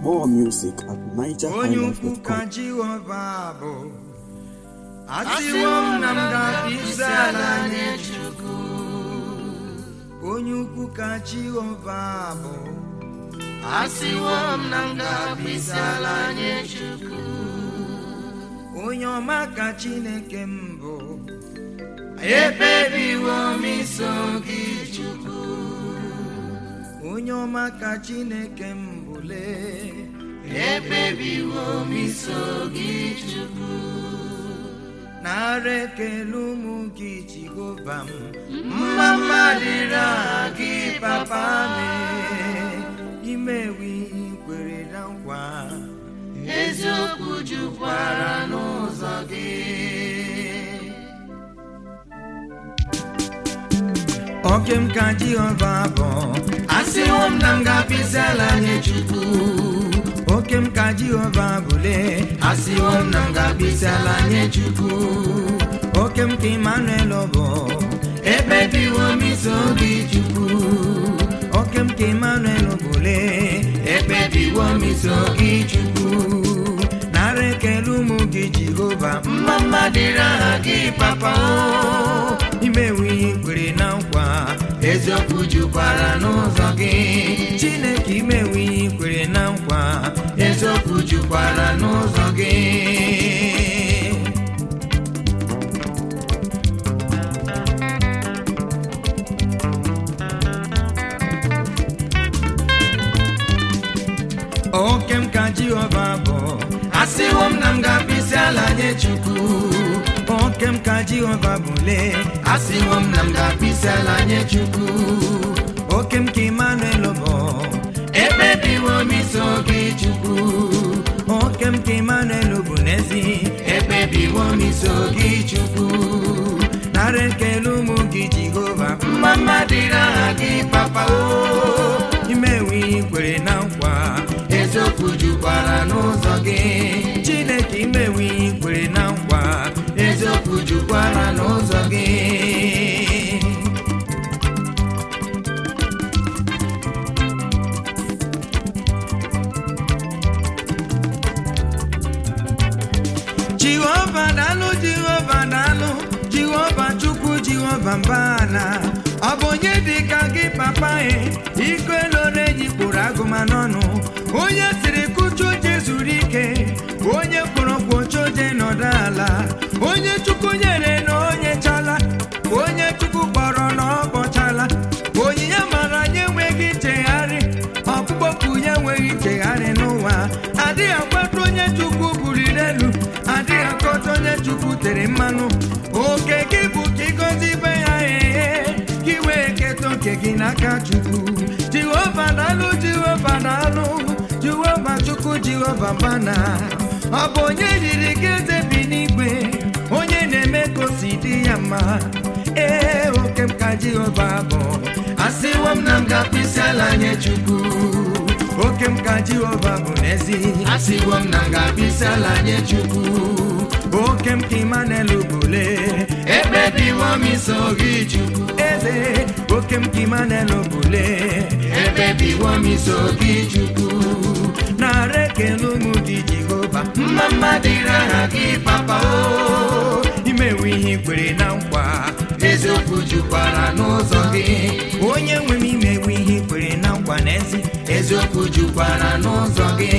More music at onye ukwu ka nigerhighlife.com. jehova bụ asịwo m na m ga-abịa ala nye chukwu onye ukwu ka jehova bụ asịwo m na m ga-abịa ala nye chukwu onye ọma ka chineke m bụ ekpebiwo m iso gị chukwu onye ọma ka chineke m bụle ekpebiwo m iso gị chukwu nara ekele ụmụ gị jehova m mma mma dịrị aha gị papa mee imewe ihe kwere na nkwa eziokwu jukwara n'ụzọ gị oke m ka jehova bụ asịwo m na m ga-apịsị ala nye chukwu oke m ka jehova bụle asịwo m na m ga-apịsị ala nye chukwu oke m ka emmanuel bụ ekpebiwo m iso gị chukwu oke m ka emmanuel bụle ekpebiwo m iso gị chukwu nara ekele ụmụ gị jehova mma mma dịrị aha gị papa o imewe ihe kwere na nkwa eziokwu jukwara n'ụzọ gị chineke imewe ihe kwere na nkwa eziokwu jukwara n'ụzọ gị oke m ka jehova bụ asịwo m na m ga-abịsị ala nye chukwu oke m ka jehova bụle asịwo m na m ga-abịsị ala nye chukwu oke m ka emmanuel bụ ekpebiwo m iso gị chukwu oke m ka emmanuel bụ n'ezi ekpebiwo m iso gị chukwu nara ekele ụmụ gị jehova mma mma dịrị aha gị papa o imewe ihe kwere na nkwa eziokwu jukwara n'ụzọ gị chineke imewe ihe kwere na nkwa eziokwu jukwara n'ụzọ gị jehova daalụ jehova daalụ jehova chukwu jehova mbana ọ bụ onye dị ka gị papa e iko elore jikpụrụ agụma n'ọnụ onye siri kụcha oche zuru ike onye kpọrọ kwocha oche nọdụ ala onye chukwu nyere na onye chala onye chukwu kpọrọ na ọ kpọchala onyinye mara nye enweghị nchegharị ọkpụkpọpụ ya enweghị nchegharị n'ụwa adịghị akwata onye chukwu buliri elu adịghị akọta onye chukwu tere mmanụ oke gị bụ ka ịgọzi ibe ya ehe ka ị wee keta oke gị n'aka chukwu jehova daalụ jehova daalụ jehova chukwu jehova bana ọ bụ onye yiri gị eze bi n'igwe onye na-eme ka o si dị ya mma ee oke m ka jehova bụ asịwo m na m ga-akpịsị ala nye chukwu oke m ka jehova bụ n'ezi asịwo m na m ga-akpịsị ala nye chukwu oke m ka imanel bụle ekpebiwo m iso gị chukwu eze oke m ka imanel bụle ekpebiwo m iso gị chukwu nara ekele ụmụ gị jehova mma mma dịrị aha gị papa o imewe ihe kwere na nkwa eziokwu jukwara n'ụzọ gị onye nwe m imewe ihe kwere na nkwa n'ezi eziokwu jukwara n'ụzọ gị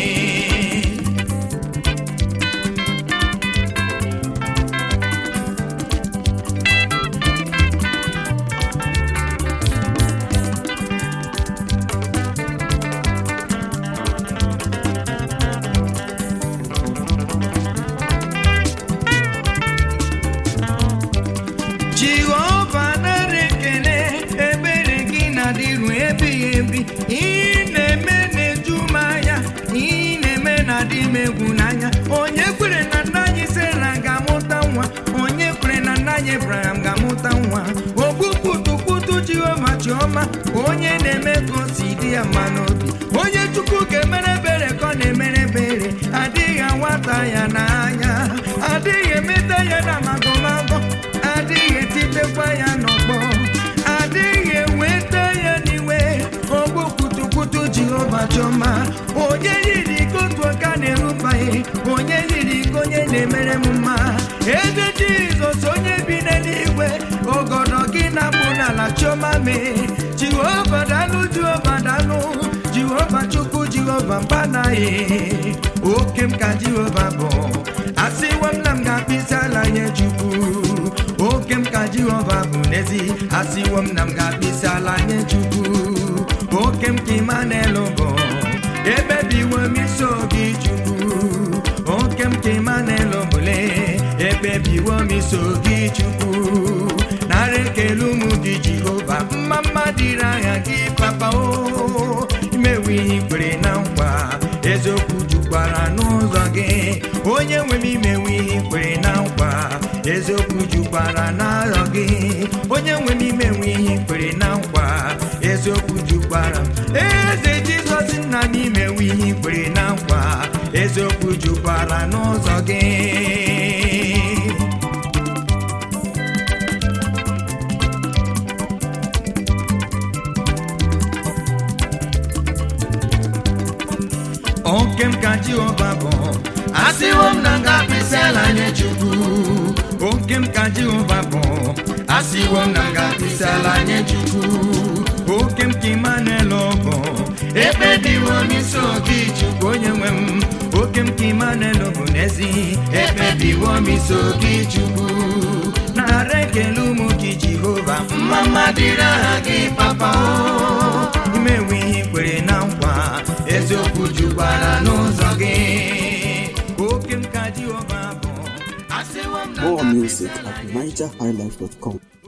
jehova nara ekele ebere gị na-adịru ebighị ebi ihe na-eme na-eju m anya ihe na-eme na-adị m egwu n'anya onye kwere na nna anyị sera ga-amụta nwa onye kwere na nna anyị ebraham ga-amụta nwa ogbukputukputu jehova chiọma onye na-eme ka o si dị ya mma n'obi onye chukwu ga-emere ebere ka ọ na-emere ebere adịghị awata ya n'anya adịghị emeta ya na magọmagọ adịghị etitekwa ya n'ọgbọ adịghị eweta ya n'iwe ogbu kutukutu jehova chọma onye chioma mee jehova dalụ jehova dalụ jehova chukwu jehova mbanaghị oke m ka jehova bụ asịwo m na m ga-akpịsị ala nye chukwu oke m ka jehova bụ n'ezi asịwo m na m ga-akpịsị ala nye chukwu oke m ka Emmanuel bụ ebebiwo m iso gị chukwu oke m ka Emmanuel bụle ebebiwo m iso gị chukwu nara ekele ụmụ gị jehova mma mma dịrị anya gị papa o imewe ihe ikwere na nkwa eziokwu jukwara n'ụzọ gị onye nwe m imewe ihe ikwere na nkwa eziokwu jukwara n'arọ gị onye nwe m imewe ihe ikwere na nkwa eziokwu jukwara eze jizọs nna m imewe ihe ikwere na nkwa eziokwu jukwara n'ụzọ gị oke m ka jehova bụ asịwo m na nga akpịsị ala nye chukwu oke m ka jehova bụ asịwo m na nga akpịsị ala nye chukwu oke m ka Emmanuel bụ ekpebiwo m iso gị chukwu onye nwe m oke m ka Emmanuel bụ n'ezi ekpebiwo m iso gị chukwu nara ekele ụmụ gị jehova mma mma dịrị aha gị papa o imewe ihe ikwere na nkwa eziokwu jukwara n'ụzọ gị oke m ka jehova bụ asịwo m na More music at NigerHighlife.com.